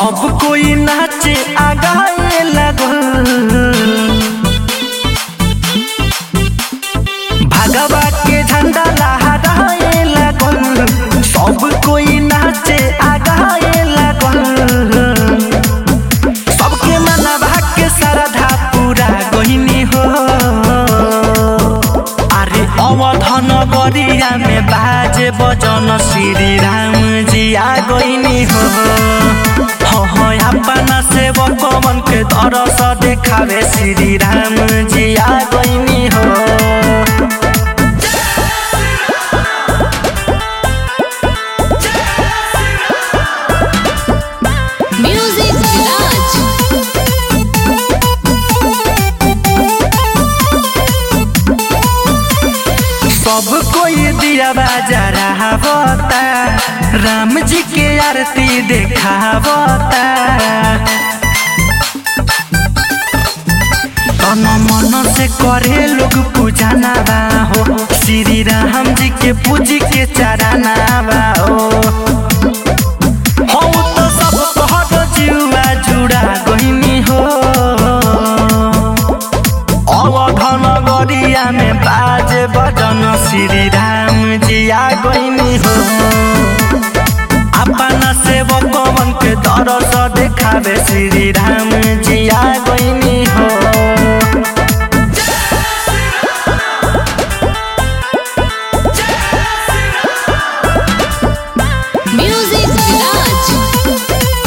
सब कोई नाचे आगाए लगल भगवा के झंडा लहराए लगल सब कोई नाचे आगाए लगल सबके मनवा के श्रद्धा पूरा गहिनी हो अरे अवधन गरिया में बाजे बजन श्री राम जी आ गइनी हो हो हो अपना सेवक मन के दरस देखावे श्री राम जी आ गइनी हो Music Village. सब कोई दिया बाजा रहावता राम जी के आरती देखावता तन मन से करे लोग पूजा नावा हो श्री राम जी के पूजी के चराना हो हो तो सब कहत जुआ जुड़ा गहिनी हो अवधन गरिया में बाजे बजन श्री राम जी आ गइनी हो अपना सेवक मन के दरस देखावे श्री राम जी आ गइनी हो Music Village.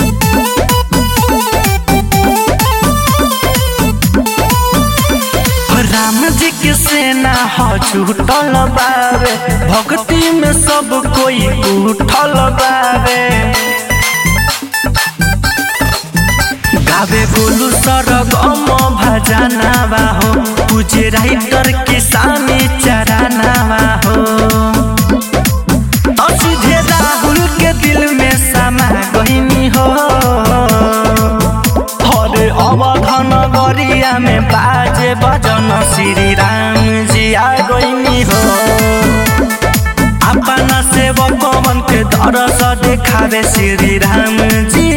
राम जी के सेना हो छूटल बावे भक्ति में सब कोई उठल बावे गावे बोलू सरगम भजनावा हो पूजे राइटर किसानी चरानावा हो और सीधे राहुल के दिल में समा गहिनी हो हरे अवधन गरिया में बाजे बजन श्री राम जी आ गइनी हो अपना सेवक मन के दरस देखावे श्री राम जी